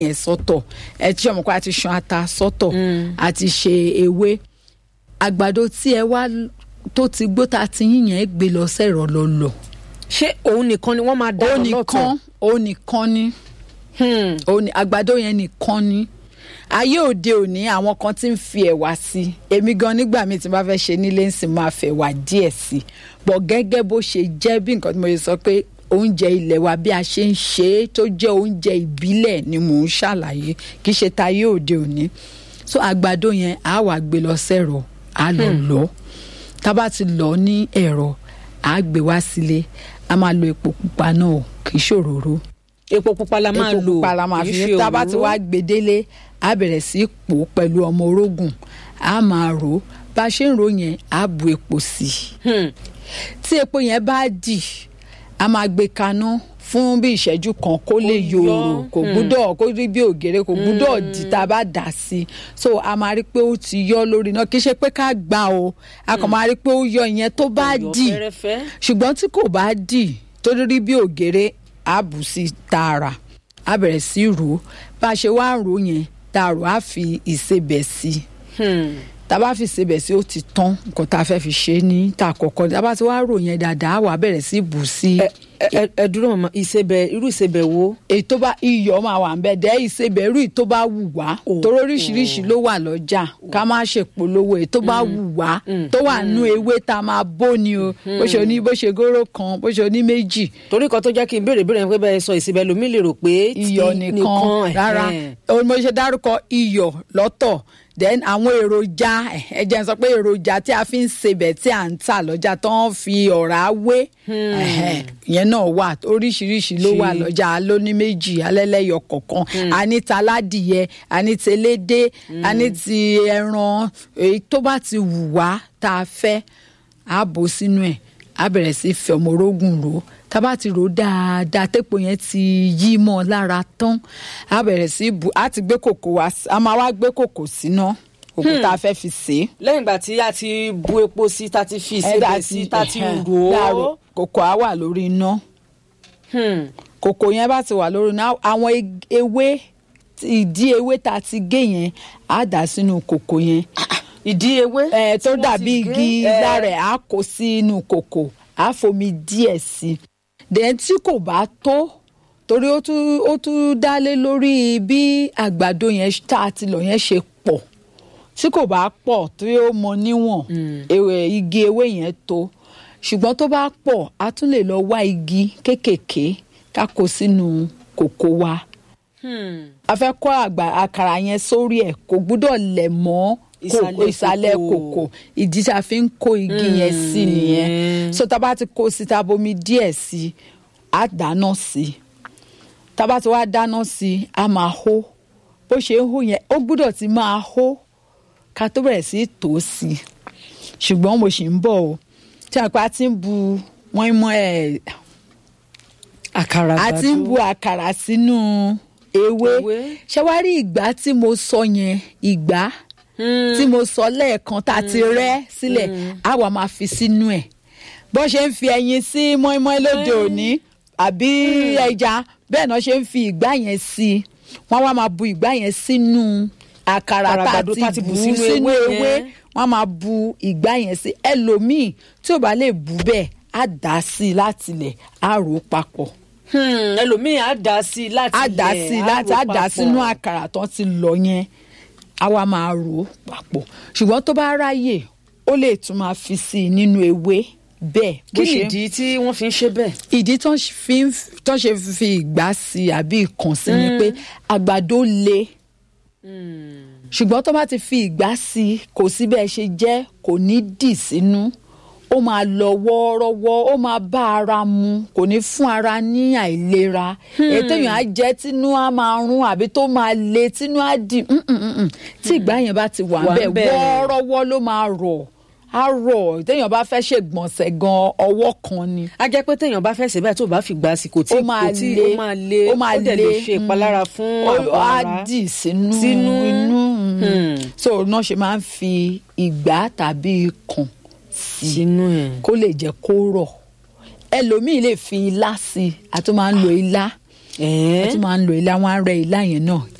yẹn sọ́tọ̀ ẹ tí ọmọ kó a ti ṣan ata sọ́tọ̀ a ti ṣe ewé àgbàdo tí ẹ wá tó ti gbó ta ti yín yẹn gbé lọ sẹ́rọ̀ lọ lọ. ṣé òun nìkan ni wọ́n máa dá ó lọ́tọ̀ nìkan ó nìkan ni Hmm. ó ní àgbàdo yẹn nìkan ni ayé òde òní àwọn kan ti ń fi ẹ̀wà sí i èmi gan nígbà míì tí n bá fẹ́ ṣe nílé ń sìn máa fẹ́ wà díẹ̀ sí i bọ̀ gẹ́gẹ́ bó ṣe jẹ́ bí nǹkan tí mo ṣe sọ pé oúnjẹ ilẹ̀ wa bí a ṣe ń ṣe é tó jẹ́ oúnjẹ ìbílẹ̀ ni mò ń ṣàlàyé kì í ṣe tayé òde òní so àgbàdo yẹn á wà gbé lọ sẹ́rọ á lọ lọ tá a bá ti lọ ní ẹ̀rọ á gbé wá sílé a máa lo epo pupa náà kì í ṣòróró epo pupa la máa epo lò pupa la máa kì í fi ṣe tá a bá ti òróró. wá gbedele á bẹ̀rẹ̀ sí í pò ó pẹ̀lú ọmọ orógùn á máa rò ó bá a ṣe ń rò ó yẹn á bu epo sí i Hmm. tí epo yẹn bá dì a máa gbé kaná fún bí ìṣẹ́jú kan kó lè yọ, yòòrò kò gbúdọ̀ kó rí bí ògèrè kò gbúdọ̀ dì tá a bá dà sí i so a máa rí pé ó ti yọ lórí náà kì í ṣe pé ká gbà o a kàn máa rí pé ó yọ ìyẹn tó bá Yọ dì fẹ́rẹ́fẹ́. ṣùgbọ́n tí kò bá dì tó rí bí ògèrè á bù sí tààrà á bẹ̀rẹ̀ sí rò ó bá a ṣe wá ń rò ó yẹn tá a rò á fi ìsebẹ̀ sí i Hmm. tá a bá fi sebẹ̀ sí ó ti tán nǹkan tá a fẹ́ fi ṣe é ní tá a kọ́kọ́ tá a bá ti wá rò yẹn dáadáa á wà bẹ̀rẹ̀ sí bù sí ẹ ẹ ẹ dúró màmá ìsebẹ̀ irú ìsebẹ̀ wo. èyí tó bá iyọ̀ máa wà nbẹ̀ dẹ́ ìsebẹ̀ irú èyí tó bá wù wá torí oríṣiríṣi ló wà lọ́jà ká má ṣe polówó èyí tó bá wù wá tó wà nú ewé tá a máa bó ni o bó ṣe oní bó ṣe góró kan bó ṣe oní méjì torí kan tó jẹ́ kí n béèrè béèrè pé bẹ́ẹ̀ sọ ìsebẹ̀ lómi lè rò pé tí iyọ̀ nìkan rárá ẹ̀hẹ́n. ohun mo ṣe dárúkọ iyọ̀ lọ́tọ̀ then àwọn èròjà ẹ jẹ́ n sọ pé èròjà tí a fi ń sebẹ̀ tí à ń tà lọ́jà tó ń fi ọ̀rá wé ẹ̀hẹ́n, ìyẹn náà wà oríṣiríṣi ló wà Ṣe- lọ́jà lóní méjì alẹ́lẹ́yọ kọ̀ọ̀kan a ní taládìyẹ a ní telédé a ní ti ẹran èyí tó bá ti wù wá tá a fẹ́ a bò sínú ẹ̀ a bẹ̀rẹ̀ sí fi ọmọ orógùn rò ó tá a bá ti rò ó dáadáa tépo yẹn ti yí mọ́ ọ lára tán a bẹ̀rẹ̀ sí bù á ti gbé kòkò wá sí- a máa wá gbé kòkò síná kòkò tá a fẹ́ fi sè é lẹ́yìn ìgbà tí a ti bu epo sí ta ti fi ìsebẹ̀ sí ta ti rò ó. kòkò á wà lórí iná Hmm. kòkò yẹn bá ti wà lórí iná àwọn eg- ewé ìdí ewé tá a ti gé yẹn á dà sínú kòkò yẹn ìdí ewé. ẹ tó tí wọ́n dàbí ti gé, igi ẹ, lára ẹ̀ á kó sínú kòkò á fomi díẹ̀ sí i dẹ̀ tí kò bá tó torí ó tún ó tún dálé lórí bí àgbàdo yẹn tá a ti lọ yẹn ṣe pọ̀ tí kò bá pọ̀ tí ó mọ níwọ̀n ewé igi ewé yẹn tó ṣùgbọ́n tó bá pọ̀ a tún lè lọ wá igi kéékèèké ká kó sínú kòkò wa Hmm. a fẹ́ kọ́ àgbà àkàrà yẹn sórí ẹ̀ kò gbúdọ̀ lẹ̀ mọ́ Ìsàlẹ̀ kòkò ìsàlẹ̀ kòkò. kòkò ìdí tá a fi ń kó igi yẹn sí nìyẹn so tá a bá ti kó sí tá a bomi díẹ̀ sí a dáná sí tá a bá ti wá dáná sí a máa hó bó ṣe ń hó yẹn ó gbúdọ̀ ti máa hó ká tó bẹ̀rẹ̀ sí í tò ó sí i ṣùgbọ́n mo sì ń bọ̀ o tí a pa ti ń bu mọ́ínmọ́ ẹ̀ àkàrà a ti ń bu àkàrà sínú ewé Ewé. ṣé wàá rí ìgbà tí mo sọ yẹn ìgbà tí mo sọ lẹ́ẹ̀kan tá a ti rẹ́ sílẹ̀ á wà máa fi sínú ẹ̀ bó ṣe ń fi ẹyin sí mọ́ínmọ́ín lóde òní àbí ẹja bẹ́ẹ̀ náà ṣe ń fi ìgbà yẹn sí i wọ́n wá máa bu ìgbà yẹn sínú àkàrà tá a Àràgbàdo tá a ti ti bù bù sínú sínú ewé ewé yẹn. wọ́n máa bu ìgbà yẹn sí ẹlòmíì tí ò bá lè bù bẹ́ẹ̀ á dà á sí i látilẹ̀ á rò ó papọ̀ Hmm, ẹlòmíì á dà sí i láti á dà ilẹ̀, sí i á láti rò á dà papọ̀. sínú àkàrà tán ti lọ yẹn á wá máa rò ó papọ̀ ṣùgbọ́n tó bá ráyè ó lè tún máa fi sí i nínú ewé bẹ́ẹ̀ bó kí ṣe nìdí tí wọ́n fi ń ṣe bẹ́ẹ̀. ìdí tán fi ń tán ṣe fi ìgbà sí i àbí ìkàn sí ni pé àgbàdo le ṣùgbọ́n tó bá ti fi ìgbà sí i kò sí bẹ́ẹ̀ ṣe jẹ́ kò ní dì sínú ó máa lọ wọ́ọ́rọ́wọ́ ó máa bá ara mu kò ní fún ara ní àìlera ètò èèyàn á jẹ́ tínú á máa rún àbí tó máa le tínú á dì mm, mm, mm, mm. tí ìgbà yẹn bá ti wà Wà ń bẹ̀ ńbẹ̀. wọ́ọ́rọ́wọ́ ló máa rọ̀ á rọ̀ téèyàn bá fẹ́ ṣègbọ̀nsẹ̀ gan ọwọ́ kan ni a jẹ́ pé téèyàn bá fẹsẹ̀ báyìí tó bá fi gbà sí kò tí ó máa kò tí le ó máa le ó máa dẹ̀ lè le, ṣe ìpalára mm. fún Ó- àgọ́ á ara. dì sínú Sínú. inú mm. Hmm. so náà ṣe máa ń fi ìgbà tàbí ikùn sí sínú ẹ̀. kó lè jẹ́ kó rọ̀ ẹlòmíì lè fi ilá sí i a tún máa ń lo ilá wọ́n tún máa ń lo ilá wọn á rẹ ilá yẹn náà